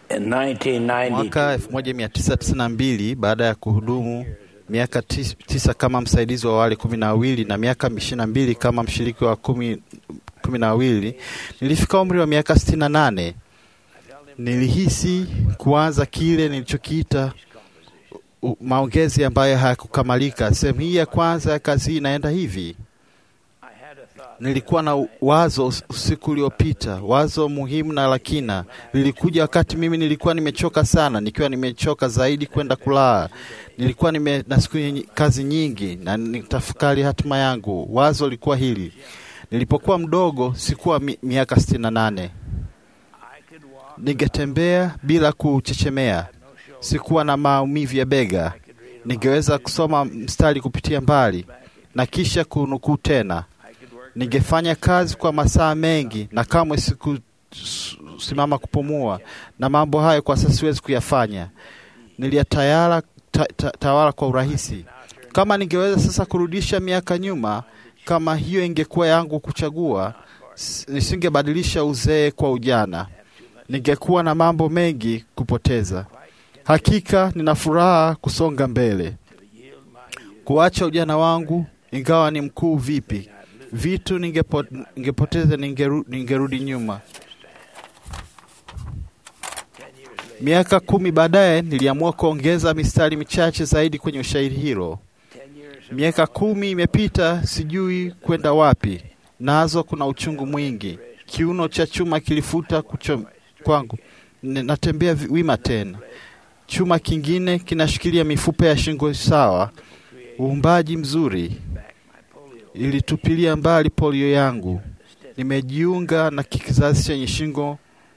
In 1992, Mwaka 1992 baada ya kuhudumu miaka tis- tisa kama msaidizi wa wale kumi na wawili na miaka ishirini na mbili kama mshiriki wa kumi, kumi na wawili nilifika umri wa miaka sitini na nane. Nilihisi kuanza kile nilichokiita u- maongezi ambayo hayakukamilika. Sehemu hii ya kwanza ya kazi hii inaenda hivi. Nilikuwa na wazo us- usiku uliopita, wazo muhimu na la kina. Lilikuja wakati mimi nilikuwa nimechoka sana, nikiwa nimechoka zaidi kwenda kulala. Nilikuwa nime na siku yenye- kazi nyingi na nitafakari hatima yangu. Wazo lilikuwa hili: nilipokuwa mdogo, sikuwa mi, miaka sitini na nane, ningetembea bila kuchechemea, sikuwa na maumivu ya bega, ningeweza kusoma mstari kupitia mbali na kisha kunukuu tena ningefanya kazi kwa masaa mengi na kamwe sikusimama kupumua, na mambo hayo kwa sasa siwezi kuyafanya. Niliyatawala ta, ta, tawala kwa urahisi. Kama ningeweza sasa kurudisha miaka nyuma, kama hiyo ingekuwa yangu kuchagua, s- nisingebadilisha uzee kwa ujana. Ningekuwa na mambo mengi kupoteza. Hakika nina furaha kusonga mbele, kuacha ujana wangu, ingawa ni mkuu vipi vitu ningepo, ningepoteza ningeru, ningerudi nyuma. Miaka kumi baadaye niliamua kuongeza mistari michache zaidi kwenye ushairi hilo. Miaka kumi imepita, sijui kwenda wapi, nazo kuna uchungu mwingi. Kiuno cha chuma kilifuta kucho kwangu, N- natembea vi- wima tena. Chuma kingine kinashikilia mifupa ya shingo sawa. Uumbaji mzuri ilitupilia mbali polio yangu. Nimejiunga na kizazi chenye shingo.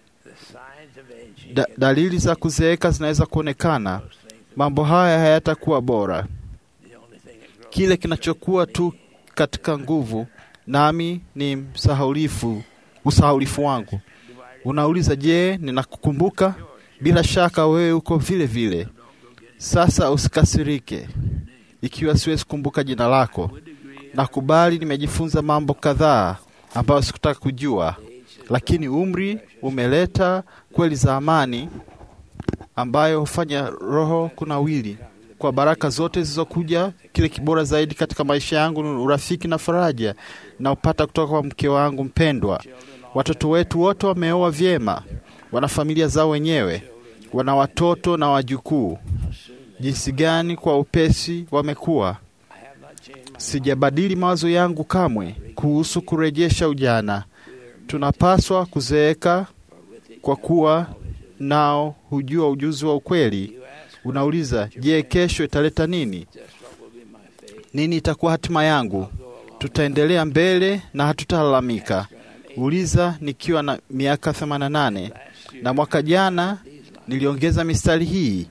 Da, dalili za kuzeeka zinaweza kuonekana. Mambo haya hayatakuwa bora. Kile kinachokuwa tu katika nguvu nami ni msahaulifu, usahaulifu wangu. Unauliza, je, ninakukumbuka? Bila shaka wewe uko vile vile. Sasa usikasirike ikiwa siwezi kukumbuka jina lako. Nakubali nimejifunza mambo kadhaa ambayo sikutaka kujua, lakini umri umeleta kweli za amani ambayo hufanya roho kunawili. Kwa baraka zote zilizokuja, kile kibora zaidi katika maisha yangu ni urafiki na faraja naopata kutoka kwa mke wangu mpendwa. Watoto wetu wote wameoa vyema, wana familia zao wenyewe, wana watoto na wajukuu. Jinsi gani kwa upesi wamekuwa! Sijabadili mawazo yangu kamwe kuhusu kurejesha ujana. Tunapaswa kuzeeka kwa kuwa nao hujua ujuzi wa ukweli. Unauliza, je, kesho italeta nini? Nini itakuwa hatima yangu? Tutaendelea mbele na hatutalalamika. Uliza nikiwa na miaka 88 na mwaka jana niliongeza mistari hii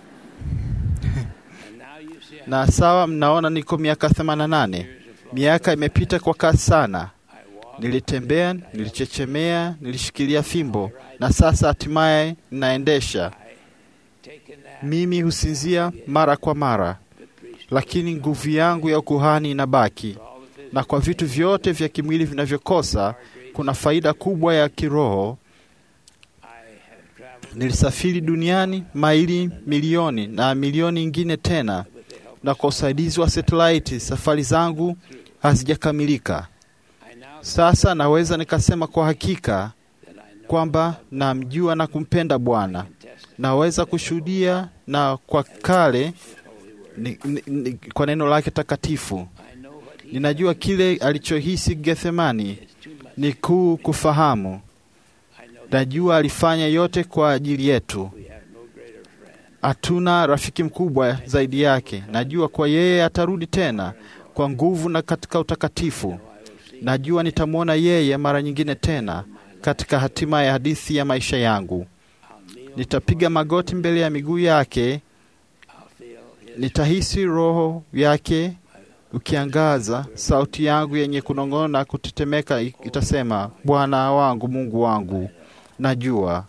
na sawa, mnaona niko miaka 88. Miaka imepita kwa kasi sana. Nilitembea, nilichechemea, nilishikilia fimbo na sasa hatimaye ninaendesha. Mimi husinzia mara kwa mara, lakini nguvu yangu ya ukuhani inabaki, na kwa vitu vyote vya kimwili vinavyokosa, kuna faida kubwa ya kiroho. Nilisafiri duniani maili milioni na milioni ingine tena, na kwa usaidizi wa satelaiti safari zangu hazijakamilika. Sasa naweza nikasema kwa hakika kwamba namjua na kumpenda Bwana. Naweza kushuhudia na kwa kale ni, ni, ni, kwa neno lake takatifu. Ninajua kile alichohisi Gethsemani ni kuu kufahamu. Najua alifanya yote kwa ajili yetu. Hatuna rafiki mkubwa zaidi yake. Najua kwa yeye atarudi tena kwa nguvu na katika utakatifu. Najua nitamwona yeye mara nyingine tena katika hatima ya hadithi ya maisha yangu. Nitapiga magoti mbele ya miguu yake, nitahisi roho yake ukiangaza. Sauti yangu yenye kunong'ona, kutetemeka itasema, Bwana wangu, Mungu wangu. Najua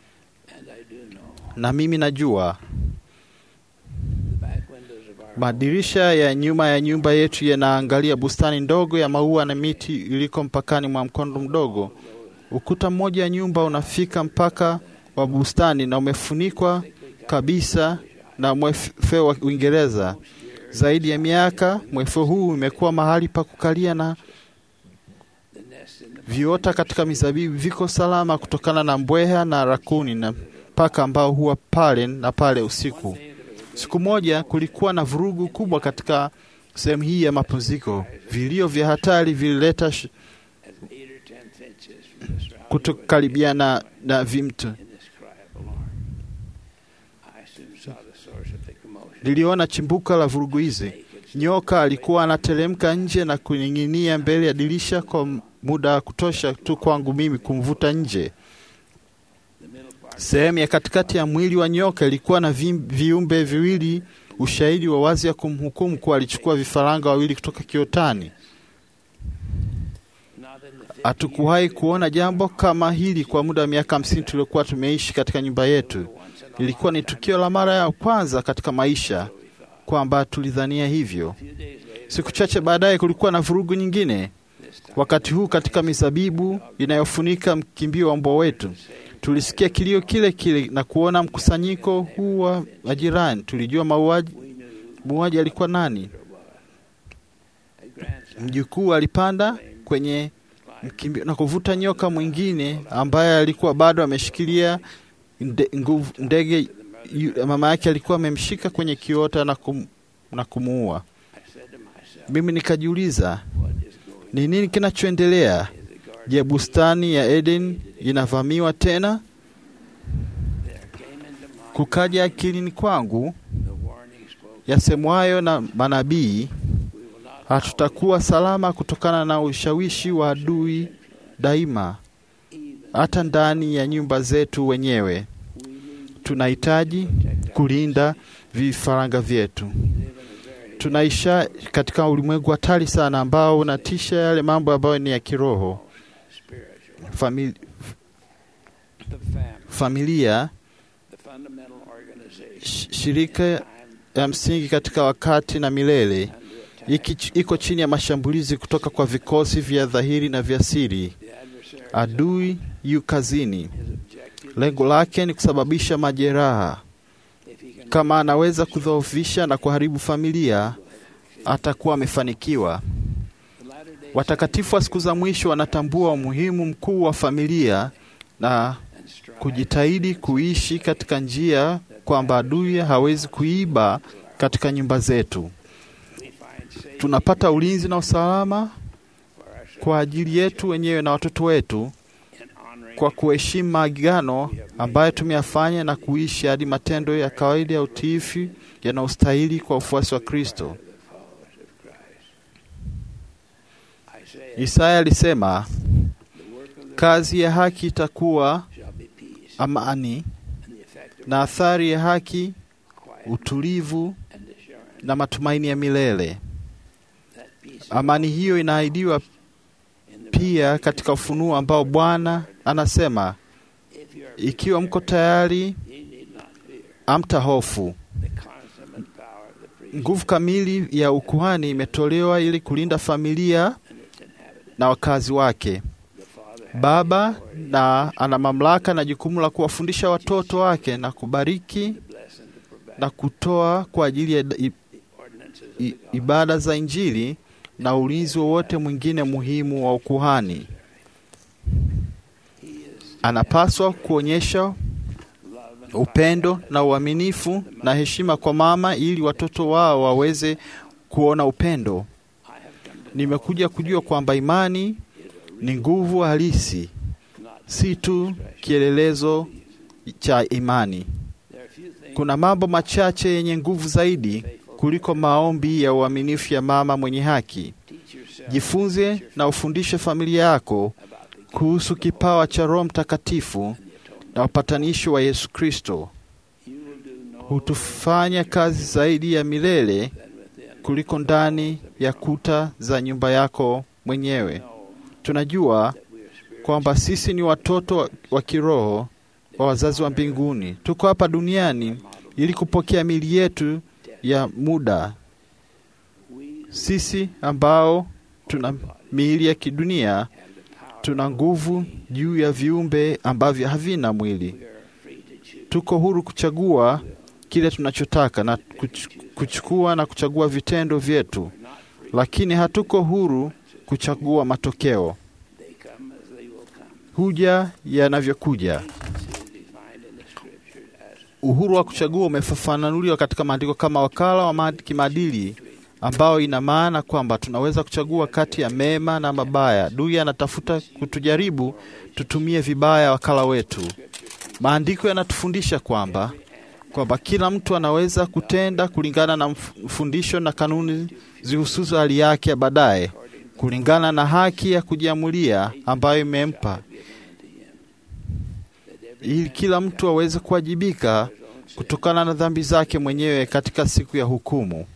na mimi najua madirisha ya nyuma ya nyumba yetu yanaangalia bustani ndogo ya maua na miti iliko mpakani mwa mkondo mdogo. Ukuta mmoja wa nyumba unafika mpaka wa bustani na umefunikwa kabisa na mwefe wa Uingereza. Zaidi ya miaka, mwefe huu umekuwa mahali pa kukalia na viota katika mizabibu viko salama kutokana na mbweha na rakuni na paka ambao huwa pale na pale usiku. Siku moja kulikuwa na vurugu kubwa katika sehemu hii ya mapumziko. Vilio vya hatari vilileta sh- kutokaribiana na vimto. Niliona chimbuka la vurugu hizi. Nyoka alikuwa anateremka nje na kuning'inia mbele ya dirisha kwa muda wa kutosha tu kwangu mimi kumvuta nje. Sehemu ya katikati ya mwili wa nyoka ilikuwa na vi, viumbe viwili, ushahidi wa wazi ya kumhukumu kuwa alichukua vifaranga wawili kutoka kiotani. Hatukuwahi kuona jambo kama hili kwa muda wa miaka hamsini tuliokuwa tumeishi katika nyumba yetu. Ilikuwa ni tukio la mara ya kwanza katika maisha kwamba tulidhania hivyo. Siku chache baadaye kulikuwa na vurugu nyingine, wakati huu katika mizabibu inayofunika mkimbio wa mbwa wetu. Tulisikia kilio kile kile na kuona mkusanyiko huu wa majirani. Tulijua mauaji muuaji alikuwa nani. Mjukuu alipanda kwenye mkimbio na kuvuta nyoka mwingine ambaye alikuwa bado ameshikilia nde, nguvu, ndege yu- mama yake alikuwa amemshika kwenye kiota na, kum, na kumuua. Mimi nikajiuliza ni nini kinachoendelea? Je, bustani ya Eden inavamiwa tena? Kukaja akilini kwangu yasemwayo na manabii, hatutakuwa salama kutokana na ushawishi wa adui daima, hata ndani ya nyumba zetu wenyewe. Tunahitaji kulinda vifaranga vyetu. Tunaisha katika ulimwengu hatari sana ambao unatisha yale mambo ambayo ni ya kiroho. Famili, familia sh- shirika ya msingi katika wakati na milele iki, iko chini ya mashambulizi kutoka kwa vikosi vya dhahiri na vya siri. Adui yu kazini, lengo lake ni kusababisha majeraha. Kama anaweza kudhoofisha na kuharibu familia, atakuwa amefanikiwa. Watakatifu wa siku za mwisho wanatambua umuhimu mkuu wa familia na kujitahidi kuishi katika njia kwamba adui hawezi kuiba katika nyumba zetu. Tunapata ulinzi na usalama kwa ajili yetu wenyewe na watoto wetu kwa kuheshimu maagano ambayo tumeyafanya na kuishi hadi matendo ya kawaida ya utiifu yanayostahili kwa ufuasi wa Kristo. Isaya alisema kazi ya haki itakuwa amani na athari ya haki utulivu na matumaini ya milele. Amani hiyo inaahidiwa pia katika ufunuo ambao Bwana anasema, ikiwa mko tayari, amta hofu. Nguvu kamili ya ukuhani imetolewa ili kulinda familia na wakazi wake. Baba na ana mamlaka na jukumu la kuwafundisha watoto wake na kubariki na kutoa kwa ajili ya i- i- ibada za Injili na ulinzi wowote mwingine muhimu wa ukuhani. Anapaswa kuonyesha upendo na uaminifu na heshima kwa mama ili watoto wao waweze kuona upendo. Nimekuja kujua kwamba imani ni nguvu halisi, si tu kielelezo cha imani. Kuna mambo machache yenye nguvu zaidi kuliko maombi ya uaminifu ya mama mwenye haki. Jifunze na ufundishe familia yako kuhusu kipawa cha Roho Mtakatifu na upatanisho wa Yesu Kristo. Hutufanya kazi zaidi ya milele kuliko ndani ya kuta za nyumba yako mwenyewe. Tunajua kwamba sisi ni watoto wa- wa kiroho wa wazazi wa mbinguni. Tuko hapa duniani ili kupokea mili yetu ya muda. Sisi ambao tuna miili ya kidunia tuna nguvu juu ya viumbe ambavyo havina mwili. tuko huru kuchagua kile tunachotaka na kuch- kuchukua na kuchagua vitendo vyetu, lakini hatuko huru kuchagua matokeo. They come as they will come. Huja yanavyokuja. Agency is defined in the scripture as Uhuru wa kuchagua umefafanuliwa katika maandiko kama wakala wa maad- kimaadili ambao ina maana kwamba tunaweza kuchagua kati ya mema na mabaya. Adui anatafuta kutujaribu tutumie vibaya wakala wetu. Maandiko yanatufundisha kwamba kwamba kila mtu anaweza kutenda kulingana na mf- mfundisho na kanuni zihususu hali yake ya baadaye, kulingana na haki ya kujiamulia ambayo imempa, ili kila mtu aweze kuwajibika kutokana na dhambi zake mwenyewe katika siku ya hukumu.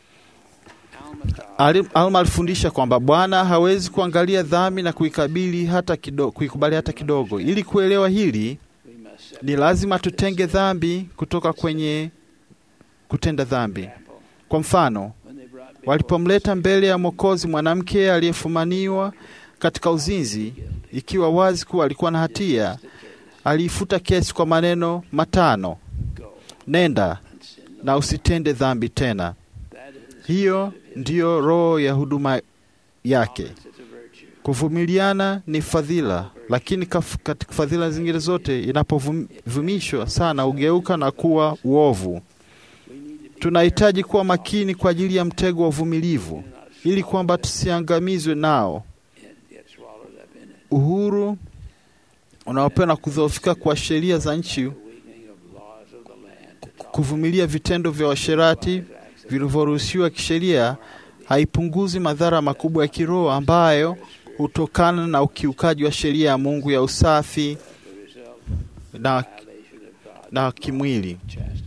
Ali- Alma alifundisha kwamba Bwana hawezi kuangalia dhambi na kuikabili hata kidogo, kuikubali hata kidogo. Ili kuelewa hili, we must set ni lazima tutenge dhambi kutoka kwenye kutenda dhambi. Kwa mfano, when they brought before walipomleta mbele ya Mwokozi mwanamke aliyefumaniwa katika uzinzi, ikiwa wazi kuwa alikuwa na hatia, aliifuta kesi kwa maneno matano: go nenda and sin no na usitende dhambi tena. That is Hiyo ndiyo roho ya huduma yake. it's a virtue. Kuvumiliana ni fadhila, lakini kaf- katika fadhila zingine zote inapovumishwa sana hugeuka na kuwa uovu. Tunahitaji kuwa makini kwa ajili ya mtego wa uvumilivu, ili kwamba tusiangamizwe nao. It gets swallowed up in it. Uhuru unaopewa na kudhoofika kwa sheria za nchi, The weakening of laws of the land to tolerate kuvumilia vitendo vya washerati acts of vilivyoruhusiwa kisheria haipunguzi madhara makubwa ya kiroho ambayo hutokana na ukiukaji wa sheria ya Mungu ya usafi the result na, violation of God's na kimwili. chastity.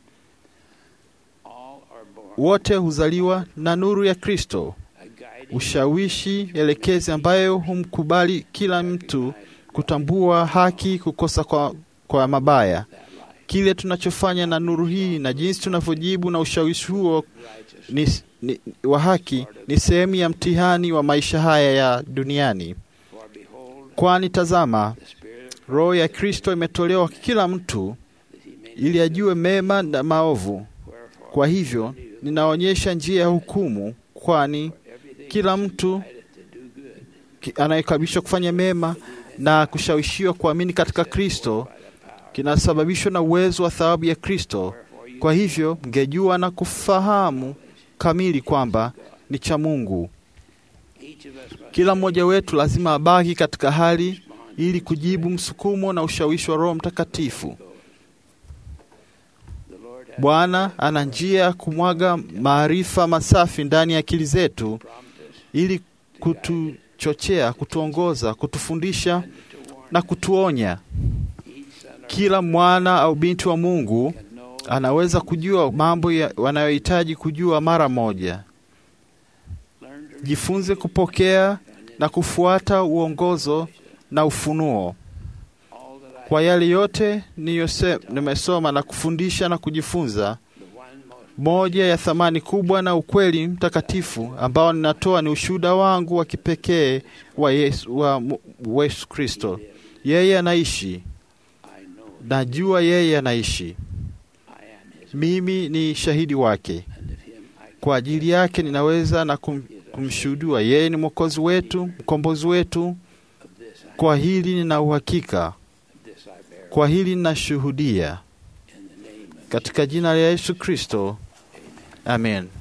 All are born Wote huzaliwa na nuru ya Kristo, a guiding ushawishi elekezi ambayo humkubali kila mtu kutambua haki, kukosa kwa, kwa mabaya. that life. Kile tunachofanya na nuru hii na jinsi tunavyojibu na ushawishi huo Righteous ni, ni, wa haki ni sehemu ya mtihani wa maisha haya ya duniani. for behold Kwani tazama, the spirit of roho ya Kristo imetolewa kwa kila mtu that he may ili ajue mema na maovu. wherefore Kwa hivyo ninaonyesha njia ya hukumu, kwani everything kila mtu decided to do good ki- anayekaribishwa kufanya mema na kushawishiwa kuamini katika Kristo kinasababishwa na uwezo wa thawabu ya Kristo. wherefore you Kwa hivyo mngejua na kufahamu kamili kwamba ni cha Mungu. each of us must Kila mmoja wetu lazima abaki katika hali respond ili kujibu msukumo na ushawishi wa Roho Mtakatifu. the Lord has Bwana ana njia ya kumwaga maarifa masafi ndani ya akili zetu prompted us ili kutuchochea, kutuongoza, kutufundisha and to warn na kutuonya. each son or Kila mwana au binti wa Mungu can know anaweza kujua mambo ya- wanayohitaji kujua mara moja. learn to Jifunze kupokea na kufuata uongozo na ufunuo. all that I Kwa yale yote niyose- nimesoma na kufundisha na kujifunza, the one most moja ya thamani kubwa na ukweli mtakatifu ambao ninatoa ni ushuhuda wangu wa kipekee wa Yesu, wa Mu- wa Yesu Kristo. Yeye anaishi, I know najua yeye anaishi. I am his Mimi ni shahidi wake. and of him I Kwa ajili yake ninaweza na kum, kumshuhudia yeye ni mwokozi wetu, mkombozi wetu. of this I Kwa hili nina uhakika, of this I bear kwa hili ninashuhudia in the name of katika jina la Yesu Kristo, amen.